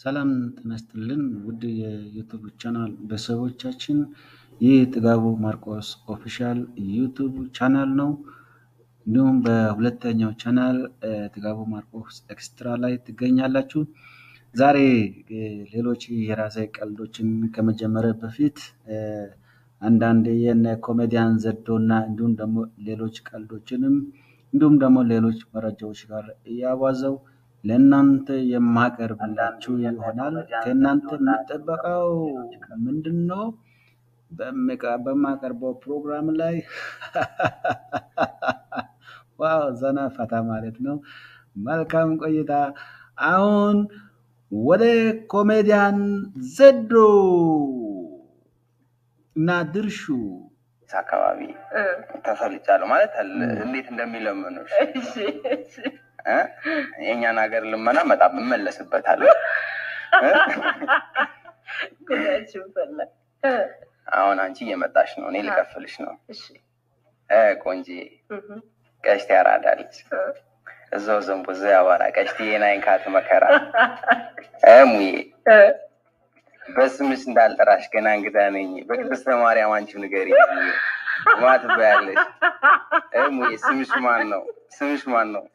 ሰላም ጤና ይስጥልን ውድ የዩቱብ ቻናል ቤተሰቦቻችን፣ ይህ ጥጋቡ ማርቆስ ኦፊሻል ዩቱብ ቻናል ነው። እንዲሁም በሁለተኛው ቻናል ጥጋቡ ማርቆስ ኤክስትራ ላይ ትገኛላችሁ። ዛሬ ሌሎች የራሴ ቀልዶችን ከመጀመሪያ በፊት አንዳንድ የነ ኮሜዲያን ዘዶ እና እንዲሁም ደግሞ ሌሎች ቀልዶችንም እንዲሁም ደግሞ ሌሎች መረጃዎች ጋር እያዋዘው ለእናንተ የማቀርብላችሁ ይሆናል። ከእናንተ የሚጠበቀው ምንድን ነው? በማቀርበው ፕሮግራም ላይ ዋው ዘና ፈታ ማለት ነው። መልካም ቆይታ። አሁን ወደ ኮሜዲያን ዘዶ እና ድርሹ አካባቢ ተፈልጫለሁ ማለት እንዴት እንደሚለምኑሽ የእኛን ሀገር ልመና በጣም እመለስበታለሁ። አሁን አንቺ እየመጣሽ ነው፣ እኔ ልከፍልሽ ነው። ቆንጂ ቀሽቴ ያራዳለች እዛው ዘንቦ እዛ ያወራ ቀሽቴ የናይንካት መከራ ሙዬ በስምሽ እንዳልጠራሽ ገና እንግዳ ነኝ። በቅድስተ ማርያም አንቺው ንገሪ ማ ትበያለሽ? ሙዬ ስምሽ ማን ነው? ስምሽ ማን ነው?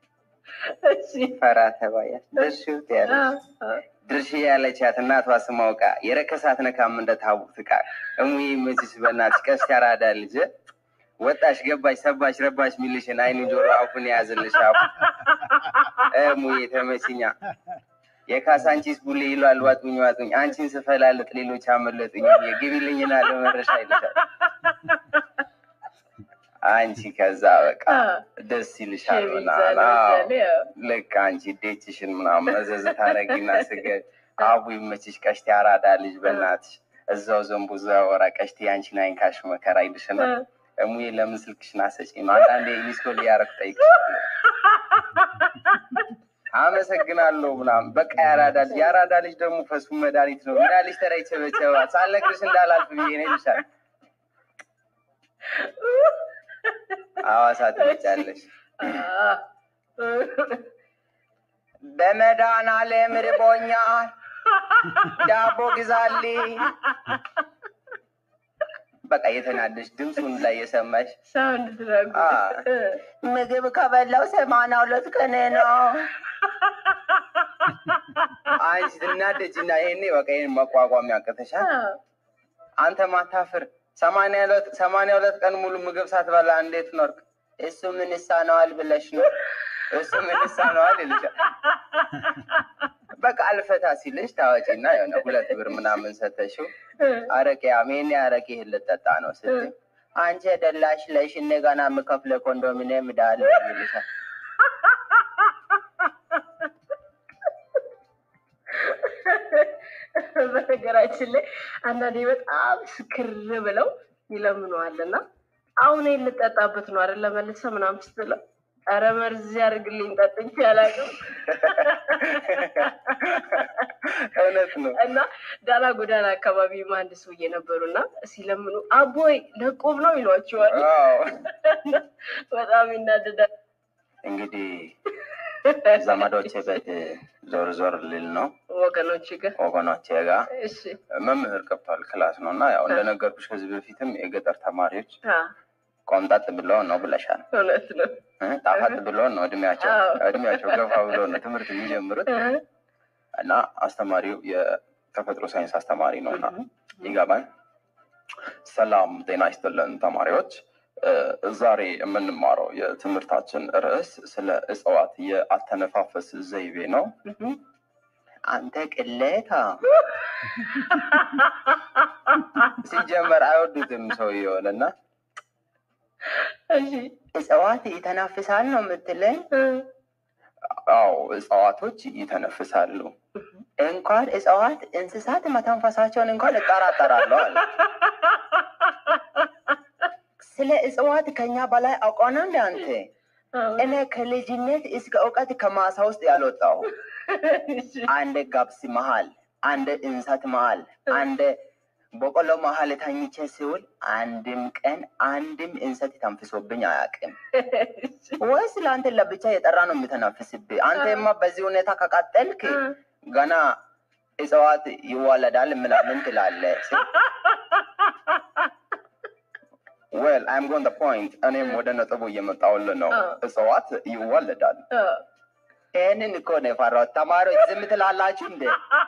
ፈራ ተባያች ድርሽ ያለች ድርሽ ያለቻት እናቷ ስማውቃ የረከሳት ነካም እንደ ታቡት ዕቃ እሙዬ መችሽ በእናትሽ ቀስ ያራዳ ልጅ ወጣሽ ገባሽ ሰባሽ ረባሽ ሚልሽን አይኑ ጆሮ አፉን የያዝልሽ አፉ እሙዬ ተመችኛ የካሳንቺስ ቡሌ ይሏል ዋጡኝ ዋጡኝ አንቺን ስፈላልጥ ሌሎች አመለጡኝ የግቢልኝና ለመረሻ ይልሻል አንቺ ከዛ በቃ ደስ ይልሻል ምናምን ልክ አንቺ ዴችሽን ምናምን መዘዝ ታረጊና ስገድ አቡ ይመችሽ ቀሽቴ አራዳ ልጅ በእናትሽ እዛው ዘንቡ እዛ ወራ ቀሽቴ አንቺን አይንካሽ መከራ ይልሽና እሙዬ ለምን ስልክሽን አሰጪኝ ነው አንዳንዴ ሚስኮል እያረኩ ጠይቅሻለሁ አመሰግናለሁ ምናምን በቃ ያራዳ ልጅ ያራዳ ልጅ ደግሞ ፈሱ መድኃኒት ነው ምን ልጅ ተራ ይቸበቸባል ሳልነግርሽ እንዳላልፍ ብዬ ነው ይልሻል ሐዋሳ ትመጫለሽ። በመድኃኒዓለም ርቦኛል ዳቦ ግዛልኝ። በቃ የተናደሽ ድምፁን ላይ የሰማሽ ምግብ ከበላው ሰማንያ ሁለት ቀን ነው። አንቺ ትናደጅ እና ይሄኔ በቃ ይሄን መቋቋም ያቅተሻል። አንተ ማታፍር ሰማንያ ሁለት ቀን ሙሉ ምግብ ሳትበላ እንዴት ኖርክ? እሱ ምን ይሳነዋል ብለሽ ነው? እሱ ምን ይሳነዋል ይልሻል። በቃ አልፈታ ሲልሽ ታወጪና የሆነ ሁለት ብር ምናምን ሰተሽው አረቄ አሜን አረቄ ይህን ልጠጣ ነው ስትይ አንቺ ደላሽ ለሽ እኔ ገና የምከፍለ ኮንዶሚኒየም ዳለ ይልሻል። በነገራችን ላይ አንዳንዴ በጣም ስክር ብለው ይለምነዋል እና አሁን ልጠጣበት ነው አይደል ለመልሰ ምናምን ስትለው ኧረ መርዝ ያደርግልኝ ጠጥቼ አላውቅም። እውነት ነው። እና ዳላ ጎዳና አካባቢ አንድ ሰውዬ ነበሩ እና ሲለምኑ አቦይ ለቆብ ነው ይሏቸዋል። በጣም ይናደዳል። እንግዲህ ዘመዶቼ ቤት ዞር ዞር ልል ነው ወገኖች ጋር ወገኖቼ ጋር እሺ መምህር ገብቷል ክላስ ነው እና ያው እንደነገርኩሽ ከዚህ በፊትም የገጠር ተማሪዎች አ፣ ቆምጣጥ ብለው ነው ብለሻል። እውነት ነው። እ ጣፋጥ ብሎ ነው እድሜያቸው እድሜያቸው ገፋ ብሎ ነው ትምህርት የሚጀምሩት እና አስተማሪው የተፈጥሮ ሳይንስ አስተማሪ ነው እና ይገባል። ሰላም ጤና ይስጥልን ተማሪዎች። እ ዛሬ የምንማረው የትምህርታችን ርዕስ ስለ እጽዋት የአተነፋፈስ ዘይቤ ነው። አንተ ቅሌታ ሲጀመር አይወዱትም ሰውየውን እና እሺ እጽዋት ይተነፍሳል ነው የምትለኝ? አዎ እጽዋቶች ይተነፍሳሉ። እንኳን እጽዋት እንስሳት መተንፈሳቸውን እንኳን እጠራጠራለሁ አለ። ስለ እጽዋት ከኛ በላይ አውቀው ነው እንደ አንተ? እኔ ከልጅነት እስከ እውቀት ከማሳ ውስጥ ያልወጣሁ አንድ ገብስ መሀል፣ አንድ እንሰት መሀል፣ አንድ በቆሎ መሀል ተኝቼ ሲውል አንድም ቀን አንድም እንሰት ተንፍሶብኝ አያውቅም። ወይስ ለአንተ ለብቻ የጠራ ነው የሚተናፍስብህ? አንተማ በዚህ ሁኔታ ከቀጠልክ ገና እጽዋት ይዋለዳል ምናምን ትላለህ። ዌል አይም ጎን ፖይንት እኔም ወደ ነጥቡ እየመጣሁልህ ነው። አዎ። እጽዋት ይዋለዳል። አ፣ ይህንን እኮ ነው የፈራሁት። ተማሪዎች ዝም ትላላችሁ እንደ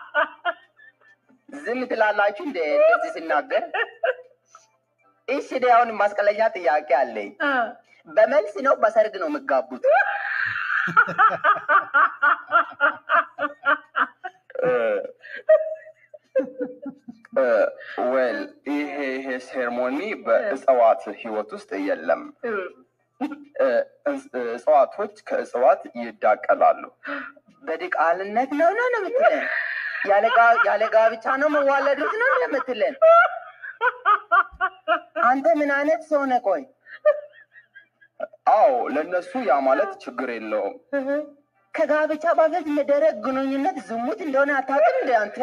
ዝም ትላላችሁ እንደ እንደዚህ ሲናገር። እሺ እኔ አሁን ማስቀለኛ ጥያቄ አለኝ። አ፣ በመልስ ነው በሰርግ ነው የምጋቡት? ዌል ይሄ ይሄ ሴርሞኒ በእጽዋት ህይወት ውስጥ የለም። እም፣ እ፣ እጽ- እጽዋቶች ከእጽዋት ይዳቀላሉ። በድቃልነት ነው ነው ነው የምትለን? ያለ ጋ- ያለ ጋብቻ ነው መዋለዱት ነው ነው የምትለን? አንተ ምን አይነት ሰው ነህ? ቆይ አዎ፣ ለእነሱ ያ ማለት ችግር የለውም። ከጋብቻ በፊት የሚደረግ ግንኙነት ዝሙት እንደሆነ አታውቅም እንደ አንተ?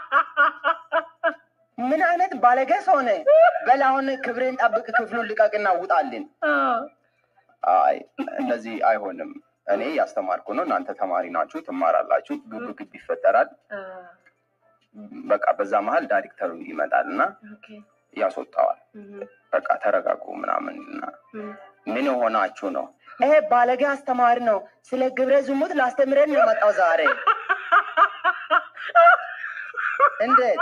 ምን አይነት ባለጌ ሰው ነህ? በል አሁን ክብሬን ጠብቅ፣ ክፍሉን ልቀቅና ውጣልን። አ፣ አይ እንደዚህ አይሆንም። እኔ ያስተማርኩ ነው፣ እናንተ ተማሪ ናችሁ፣ ትማራላችሁ። ግብ ግብ ይፈጠራል። አ፣ በቃ በዛ መሀል ዳይሬክተሩ ይመጣል እና ኦኬ፣ ያስወጣዋል። እም፣ በቃ ተረጋጉ ምናምን እና እም፣ ምን ሆናችሁ ነው? ይሄ ባለጌ አስተማሪ ነው፣ ስለ ግብረ ዝሙት ላስተምረን ነው የመጣው ዛሬ። እንዴት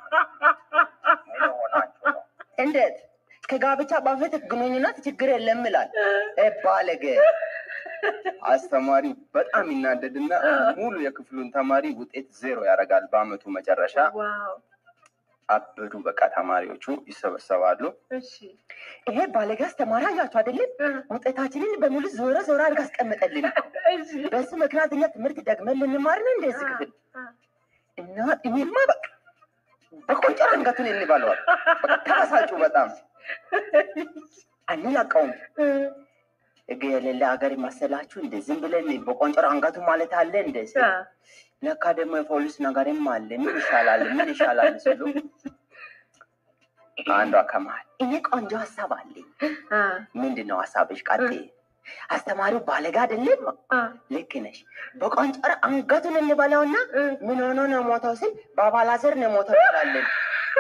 ምን ሆናችሁ ነው? እንዴት ከጋብቻ በፊት ግንኙነት ችግር የለም ይላል። ይሄ ባለጌ አስተማሪ በጣም ይናደድና ሙሉ የክፍሉን ተማሪ ውጤት ዜሮ ያደርጋል። በአመቱ መጨረሻ ዋው፣ አበዱ። በቃ ተማሪዎቹ ይሰበሰባሉ። እሺ፣ ይሄ ባለጌ አስተማሪ አያችሁ አይደለም? እ፣ ውጤታችንን በሙሉ ዞረ ዞረ አድርጋ አስቀምጠልን። እሺ፣ በዚህ ምክንያት እኛ ትምህርት ደግመን ልንማር ነው እንደዚህ ክፍል አ፣ እና እኔማ በቃ በቆንጨር አንገቱን እንበለዋል። በቃ ተበሳጩ በጣም አንላቀውም። እ፣ ህግ የሌለ ሀገር ይመሰላችሁ እንደ ዝም ብለን በቆንጨር አንገቱ ማለት አለ እንደ አ፣ ለካ ደግሞ የፖሊስ ነገርም አለ። ምን ይሻላል ምን ይሻላል ሲሉ አንዷ ከመሀል እኔ ቆንጆ ሀሳብ አለኝ። አ፣ ምንድን ነው ሀሳብሽ? ቀጤ አስተማሪው ባለጋ አይደለም? አ፣ ልክ ነሽ። በቆንጨር አንገቱን እንበላውና እ፣ ምን ሆኖ ነው ሞተው ሲል በአባላዘር ነው ሞተው ይላለን።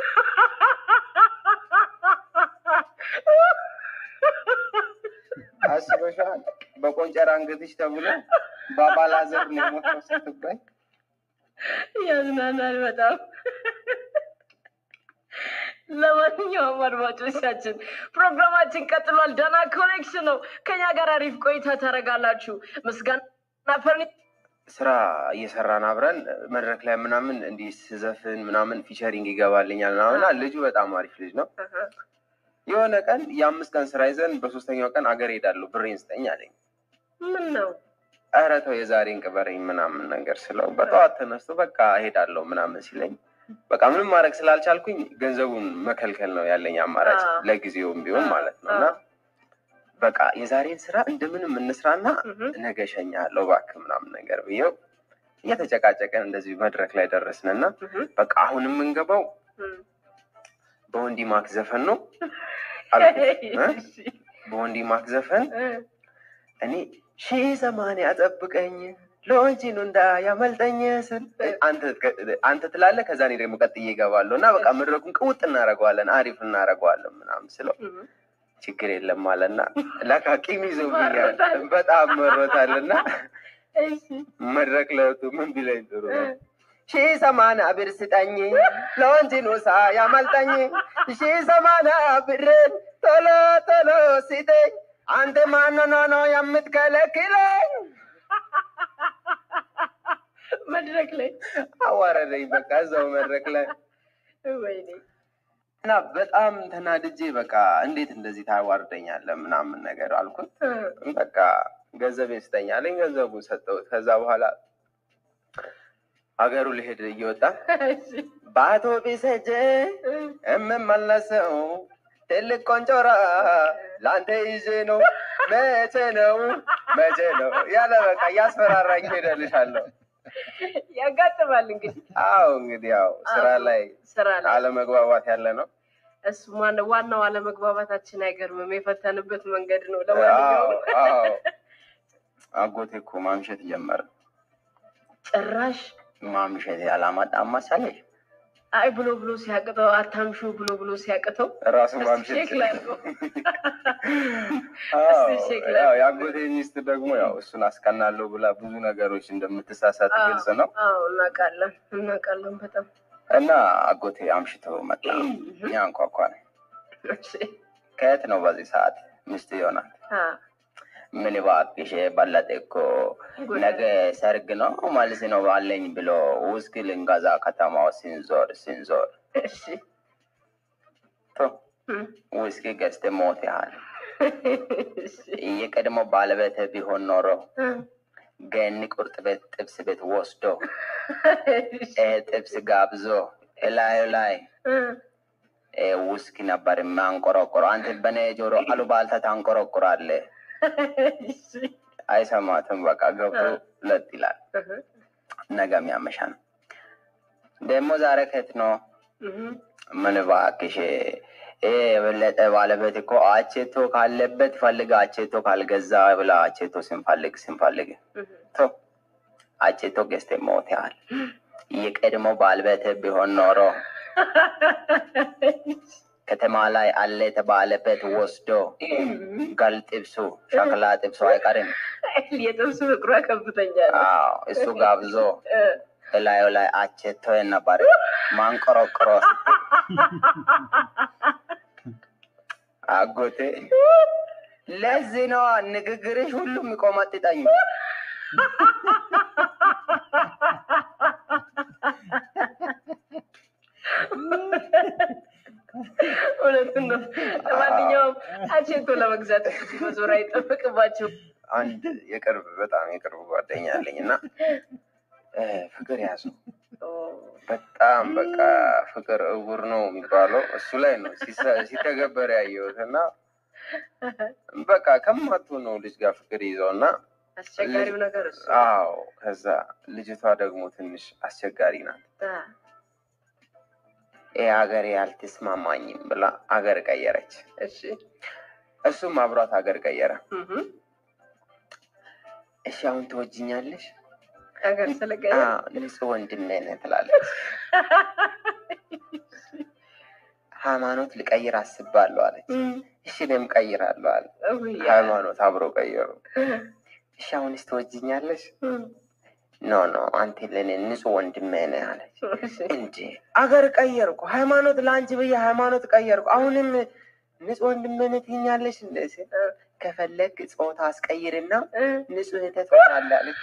አስበሻል? በቆንጨር አንገትሽ ተብሎ በአባላዘር ነው ሞተው ስትባይ ያዝናናል በጣም። ለማንኛውም አድማጮቻችን ፕሮግራማችን ቀጥሏል። ደህና ኮኔክሽን ነው። ከኛ ጋር አሪፍ ቆይታ ታደርጋላችሁ። ምስጋና ፈርኒ ስራ እየሰራን አብረን መድረክ ላይ ምናምን እንዲህ ስዘፍን ምናምን ፊቸሪንግ ይገባልኛል ምናምን እና ልጁ በጣም አሪፍ ልጅ ነው። የሆነ ቀን የአምስት ቀን ስራ ይዘን በሶስተኛው ቀን አገር ሄዳለሁ ብሬን ስጠኝ አለኝ። ምን ነው ኧረ ተው የዛሬን ቅበረኝ ምናምን ነገር ስለው በጠዋት ተነስቶ በቃ ሄዳለሁ ምናምን ሲለኝ በቃ ምንም ማድረግ ስላልቻልኩኝ ገንዘቡን መከልከል ነው ያለኝ አማራጭ አዎ። ለጊዜውም ቢሆን ማለት ነው እና በቃ የዛሬን ስራ እንደምንም እንስራና ነገ እሸኝሃለሁ እባክህ ምናምን ነገር ብዬው እየተጨቃጨቀን እንደዚህ መድረክ ላይ ደረስንና በቃ አሁን የምንገባው በወንዲ ማክ ዘፈን ነው አልኩት እ? በወንዲ ማክ ዘፈን እኔ ሺህ ሰማንያ ጠብቀኝ ሎንቺኑ እንዳያመልጠኝ ስል አንተ- አንተ ትላለህ። ከዛ እኔ ደግሞ ቀጥዬ እገባለሁ እና በቃ መድረኩን ቅውጥ እናደርገዋለን፣ አሪፍ እናደርገዋለን ምናምን ስለው ችግር የለም አለና ለካ ቂም ይዞብኛል መሮታል። በጣም መሮታልና መድረክ ለወጡ ምን ቢለኝ ጥሩ ነው ሺህ ሰማንያ ብር ስጠኝ ለወንጂኑ ሳያመልጠኝ ሺህ ሰማንያ ብርን ቶሎ ቶሎ ስጠኝ አንተ ማንኖ ነው የምትከለክለኝ? መድረክ ላይ አዋረደኝ በቃ እዛው መድረክ ላይ ወይኔ እና በጣም ተናድጄ በቃ እንዴት እንደዚህ ታዋርደኛለህ ምናምን ነገር አልኩት። በቃ ገንዘቤን ስጠኝ አለኝ። ገንዘቡን ሰጠሁት። ከዛ በኋላ ሀገሩ ልሄድ እየወጣ በአውቶቢስ ሄጄ የምመለሰው ትልቅ ቆንጮራ ለአንተ ይዤ ነው። መቼ ነው መቼ ነው ያለ በቃ እያስፈራራኝ ሄደልሻለሁ። ያጋጥማል እንግዲህ አዎ እንግዲህ ያው ስራ ላይ ስራ ላይ አለመግባባት ያለ ነው። እሱ ማን- ዋናው አለመግባባታችን አይገርምም፣ የፈተንበት መንገድ ነው። አዎ ለማንኛውም አዎ አጎቴ እኮ ማምሸት ጀመረ። ጭራሽ ማምሸት ያላማጣም መሰለሽ አይ ብሎ ብሎ ሲያቅተው አታምሹ ብሎ ብሎ ሲያቅተው ራሱ እስቲ ማምሸት ሼክ ላድርገው። አዎ፣ እስቲ ሼክ ያው ላድርገው። የአጎቴ ሚስት ደግሞ ያው እሱን አስቀናለሁ ብላ ብዙ ነገሮች እንደምትሳሳት ግልጽ ነው። አዎ እናውቃለን እናውቃለን በጣም እና አጎቴ አምሽቶ መጣ። እኛ እንኳኳ ነው። እሺ። ከየት ነው በዚህ ሰዓት ሚስት ይሆናል? አ፣ ምን እባክሽ በለጠ እኮ ነገ ሰርግ ነው መልስ ነው ባለኝ ብሎ ውስኪ ልንገዛ ከተማው ሲንዞር ሲንዞር እሺ ቶ እም፣ ውስኪ ገዝተ ሞት ያህል እሺ የቀድሞ ባለቤት ቢሆን ኖሮ እ፣ ገኒ ቁርጥ ቤት ጥብስ ቤት ወስዶ እሺ ይሄ ጥብስ ጋብዞ እላዩ ላይ እ፣ ይሄ ውስኪ ነበር የሚያንቆረቆረ። አንተ በኔ ጆሮ አሉባልታ ታንቆረቁራለህ። እሺ አይሰማትም። በቃ ገብቶ ለጥ ይላል። እህ፣ ነገም ያመሻ ነው። ደግሞ ዛሬ ከየት ነው? እህ፣ ምን እባክሽ ይሄ የበለጠ ባለቤት እኮ አቼቶ ካለበት ፈልግ አቼቶ ካልገዛ ብላ አቼቶ ስንፈልግ ስንፈልግ እህ፣ ቶ አቼቶ ገዝተ ሞት ያህል የቀድሞ ባለቤት ቢሆን ኖሮ ከተማ ላይ አለ የተባለበት ወስዶ ገል ጥብሱ ሸክላ ጥብሱ አይቀርም። የጥብስ ፍቅሯ ከፍተኛ ነው። አዎ እሱ ጋብዞ እ፣ እላዩ ላይ አቼቶ ነበር ማንቆረቆሮ አጎቴ ለዚህ ነው ንግግርሽ ሁሉም ይቆመጥጠኝ። እውነቱን ነው። ለማንኛውም አቼቶ ለመግዛት መዞር አይጠበቅባቸው። አንድ የቅርብ በጣም የቅርብ ጓደኛ አለኝ እና እ፣ ፍቅር ያዙ በጣም በቃ ፍቅር እውር ነው የሚባለው እሱ ላይ ነው ሲሰ- ሲተገበር ያየሁት እና በቃ ከማትሆነው ልጅ ጋር ፍቅር ይዘው እና አስቸጋሪው ነገር እሱ ነው። አዎ ከዛ ልጅቷ ደግሞ ትንሽ አስቸጋሪ ናት። አ፣ ይህ ሀገር ያልተስማማኝም ብላ አገር ቀየረች። እሺ እሱም አብሯት ሀገር ቀየረ። እህ፣ እሺ አሁን ትወጅኛለሽ? ሀገር ስለቀየ አዎ፣ ንጹህ ወንድሜ ነህ ትላለች። ሃይማኖት ልቀይር አስባለሁ አለች። እሺ እኔም ቀይራለሁ አለ። ሃይማኖት አብሮ ቀየሩ። እሺ አሁንስ ትወጅኛለሽ? ኖ ኖ አንተ ለእኔ ንጹህ ወንድሜ ነህ አለች። እንዴ አገር ቀየርኩ፣ ሃይማኖት ለአንቺ ብዬ ሃይማኖት ቀየርኩ፣ አሁንም ንጹህ ወንድሜ ነህ ትይኛለሽ? እንደ ሲል ከፈለግ ጾታ አስቀይርና ንጹህ እህቴ ትሆናለህ አለች።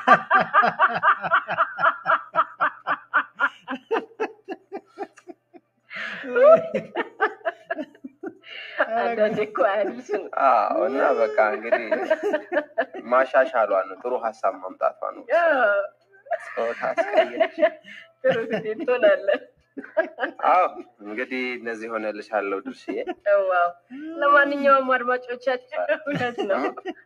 አንዳንዴ እኮ አያድርስም። አዎ እና በቃ እንግዲህ ማሻሻሏ ነው፣ ጥሩ ሀሳብ ማምጣቷ ነው። ጾታ አስቀይረሽ ጥሩ ጊዜ ትሆናለህ። አዎ እንግዲህ እነዚህ ሆነልሻለሁ ድርሽዬ። ዋው! ለማንኛውም አድማጮቻችን እውነት ነው።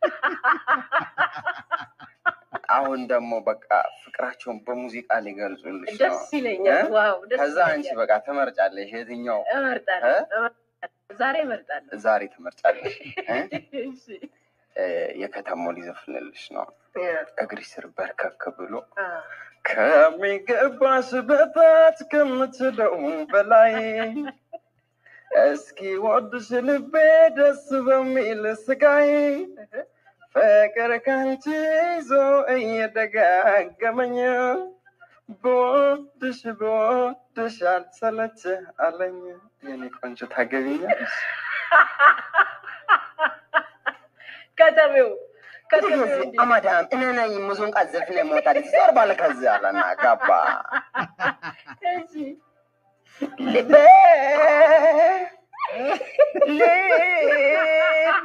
አሁን ደግሞ በቃ ፍቅራቸውን በሙዚቃ ሊገልጹልሽ ነው። ደስ ይለኛል። እ? ዋው! ደስ ከዛ አንቺ ይለኛል። በቃ ትመርጫለሽ፣ የትኛው እመርጣለሁ እ? እመርጣለሁ። ዛሬ እመርጣለሁ። ዛሬ ትመርጫለሽ? እ? እሺ። እ፣ የከተማው ሊዘፍንልሽ ነው። እግሪ ስር በርከክ ብሎ አ፣ ከሚገባሽ በታች ከምትለው በላይ እስኪ ወድሽ ልቤ ደስ በሚል ስቃይ ፍቅር ካንቺ ይዞ እየደጋገመኝ በወድሽ በወድሽ አልሰለች አለኝ። የኔ ቆንጆ ታገቢኛለሽ? ከተሜው ከተሜው እንዴት? አማዳም እኔ ነኝ ሙዙን ቀዘፍነ ሞታል ዞር ባለ ከዚያ አለና ገባ እሺ። ልቤ ልቤ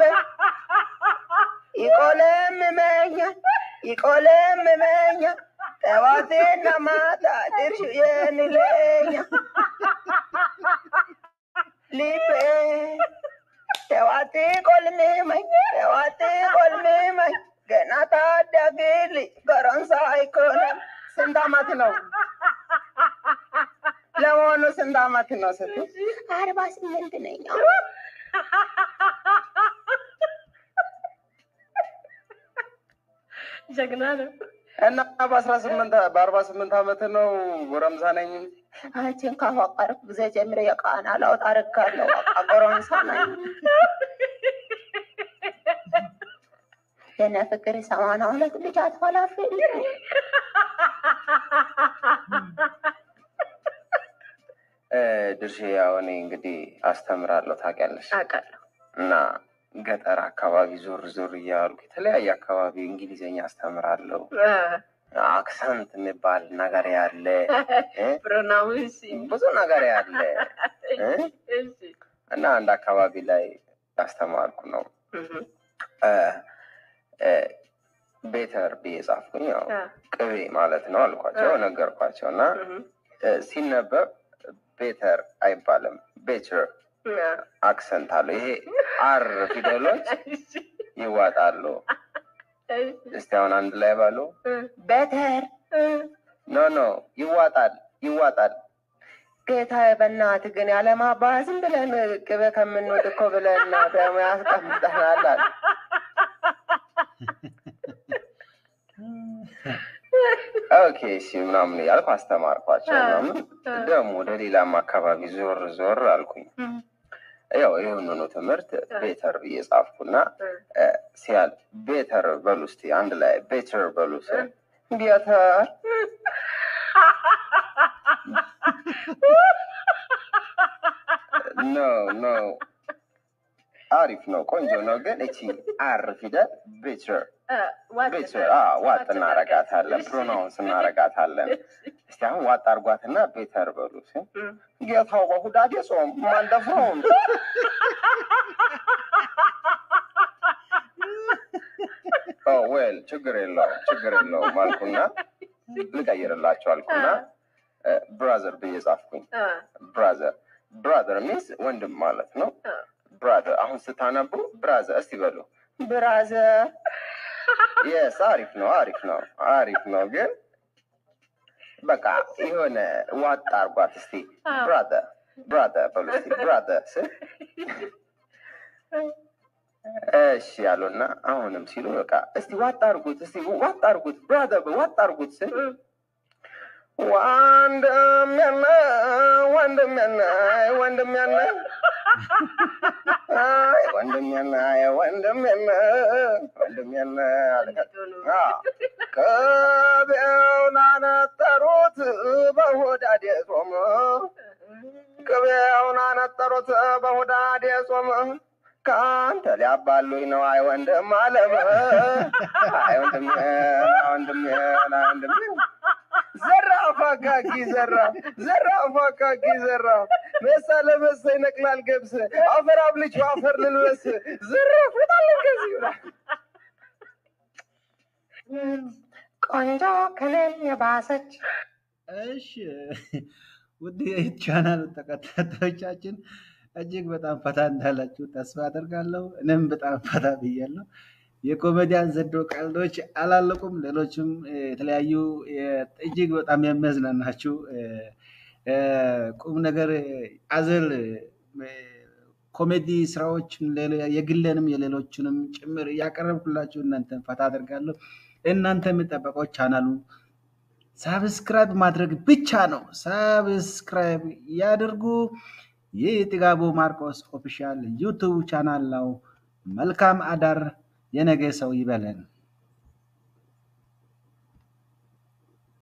ይቆለምመኛል ይቆለምመኛል ጠዋቴና ማታ ድርሽ የንለኛ ልቤ ጠዋቴ ቆልምመኝ ጠዋቴ ቆልምመኝ ገና ታዳጊ ልጅ ጎረምሳ አይኮንም። ስንት አመት ነው ለመሆኑ? ስንት አመት ነው ስትል አርባ ስምንት ነኝ። ጀግና ነው። እና በአስራ ስምንት በአርባ ስምንት ዓመት ነው ጎረምሳ ነኝ እንጂ አንቺን ካፈቀርኩ ጊዜ ጀምሮ የቃና ለውጥ አድርጋለሁ። በቃ ጎረምሳ ነኝ። የነ ፍቅር ሰማንያ ሁለት ልጅ አትፈላፍል እ፣ ድርሼ ያው እኔ እንግዲህ አስተምራለሁ ታውቂያለሽ። አውቃለሁ። እና ገጠር አካባቢ ዞር ዞር እያልኩ የተለያየ አካባቢ እንግሊዝኛ አስተምራለሁ። አክሰንት የሚባል ነገር ያለ እ፣ ፕሮናውንስ ብዙ ነገር ያለ እ፣ እና አንድ አካባቢ ላይ ያስተማርኩ ነው እ፣ እ፣ ቤተር ብዬ ጻፍኩኝ። ያው ቅቤ ማለት ነው አልኳቸው፣ ነገርኳቸው እና እ፣ ሲነበብ ቤተር አይባልም ቤተር አክሰንት አለው። ይሄ አር ፊደሎች ይዋጣሉ። እስቲ አሁን አንድ ላይ ባሉ በተር ኖ ኖ ይዋጣል ይዋጣል። ጌታዬ በእናትህ ግን ያለማባ ዝም ብለን ቅቤ ከምንወድ እኮ ብለን ደግሞ ያስቀምጠናል አለ። ኦኬ እሺ ምናምን እያልኩ አስተማርኳቸው ምናምን። ደግሞ ወደ ሌላም አካባቢ ዞር ዞር አልኩኝ። ያው ይህንኑ ትምህርት ቤተር ብዬ ጻፍኩና እ፣ ሲያል ቤተር በሉ እስቲ አንድ ላይ ቤተር በሉ ስል ቤተር ኖ ኖ አሪፍ ነው፣ ቆንጆ ነው። ግን እቺ አር ፊደል ቤተር ቤተር ዋጥ እናረጋታለን፣ ፕሮናውንስ እናረጋታለን። እስቲ አሁን ዋጥ አርጓትና ቤተር በሉ ሲል ጌታው በሁዳዴ ጾም ማንደፍረውም ዌል ችግር የለውም ችግር የለውም አልኩና ልቀይርላቸው አልኩና ብራዘር ብዬ ጻፍኩኝ። ብራዘር ብራዘር ሚንስ ወንድም ማለት ነው። ብራዘር አሁን ስታነቡ ብራዘር እስቲ በሉ ብራዘር የስ አሪፍ ነው አሪፍ ነው አሪፍ ነው። ግን በቃ የሆነ ዋጥ አርጓት እስቲ ብራዘር ብራዘር በሉ እስቲ ብራዘር ስል እሺ ያሉና አሁንም ሲሉ በቃ እስቲ ዋጥ አርጉት እስቲ ዋጥ አርጉት ብራዘር ዋጥ አርጉት ስል ወንድም ያነ ወንድም ያነ ወንድም ያነ አይ ወንድም ያነ አይ ወንድም ያነ ወንድም ያነ አለ። አዎ፣ ቅቤውን አነጠሩት በሆዳዴ ጾም ቅቤውን አነጠሩት በሆዳዴ ጾም ከአንተ ሊያባሉኝ ነው አይ ወንድም አለም አይ ወንድም አይ ወንድም አይ ወንድም ዘራፍ አካኪ ዘራፍ ዘራፍ አካኪ ዘራፍ መሳ ለመሳ ይነቅላል ገብስ አፈር አብልቼ አፈር ልልበስ ዘራፍ በጣም ከዚህ ይላል። ቆንጆ ከኔም የባሰች እሺ ውድ የዩት ቻናል ተከታታዮቻችን እጅግ በጣም ፈታ እንዳላችሁ ተስፋ አደርጋለሁ። እኔም በጣም ፈታ ብያለሁ። የኮሜዲያን ዘዶ ቀልዶች አላለቁም። ሌሎችም እ፣ የተለያዩ የ- እጅግ በጣም የሚያዝናናችሁ እ፣ እ፣ ቁም ነገር አዘል እ፣ ኮሜዲ ስራዎችን ሌሎ- የግሌንም የሌሎችንም ጭምር እያቀረብኩላችሁ እናንተን ፈታ አደርጋለሁ። እናንተ የሚጠበቀው ቻናሉ ሳብስክራይብ ማድረግ ብቻ ነው። ሳብስክራይብ ያድርጉ። ይህ ጥጋቡ ማርቆስ ኦፊሻል ዩቱብ ቻናል ነው። መልካም አዳር። የነገ ሰው ይበለን።